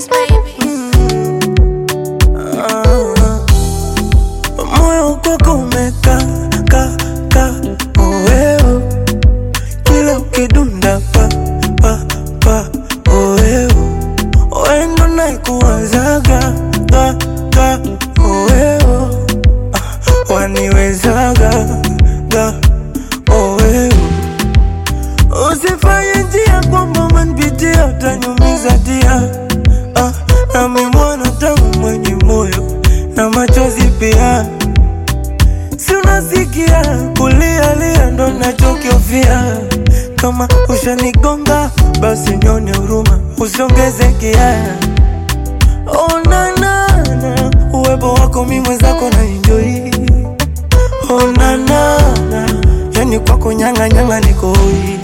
Kiss baby. Ah, moyo kwako umeka ka ka oeo kila ukidunda pa pa pa oeo wendo naikuwazaga ga ga oeo ah, waniwezaga ga oeo usifanye njia kwamba manpitia utanyumiza dia ah, nami mwana tangu mwenye moyo na machozi pia si unasikia kulialia ndo nachokiofia kama ushanigonga basi nyone huruma usiongeze kiaya onanana uwepo wako mi mwenzako na enjoi onanana yani kwako nyang'anyanga nikoi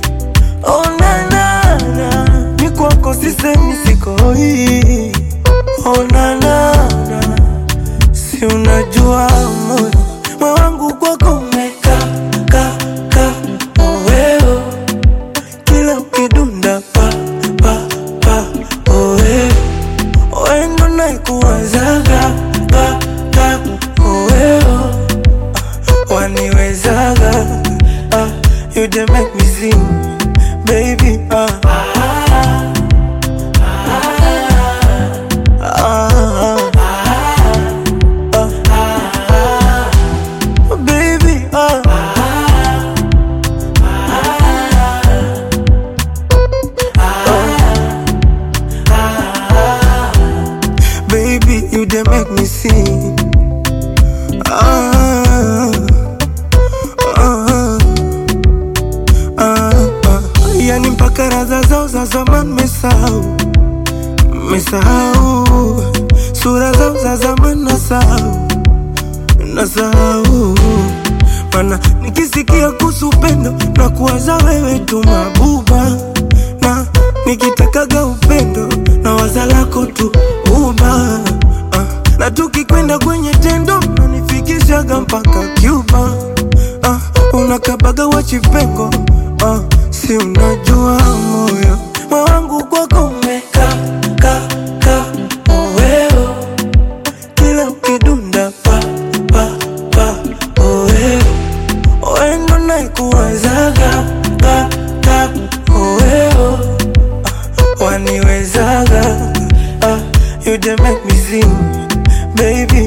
onanana ni kwako sisemi sikoi onanana si unajua moyo moyo wangu kwako umeka ka ka oweo kila ukidunda pa pa pa oweo wendo naikuwazaga ga ga oweo ah, waniwezaga ah, you dey make me sing baby ah. Ah, ah, baby, ah. Baby, you dey make me sing. Ah, ah, ah, ah. Yani mpaka raza zao za zamani mesahau, mesahau sura zao za zamani nasahau, nasahau mana nikisikia kuhusu upendo na kuwaza wewe tu mabuba, na nikitakaga upendo na waza lako tu uba ah, na tukikwenda kwenye tendo nanifikishaga mpaka Cuba ah, unakabaga wachipengo ah, si unajua moyo moyo wangu kwako umeka ka ka oweo kila ukidunda pa pa pa oweo wendo naikuwazaga ga ga oweo ah, waniwezaga ah, you dey make me sing baby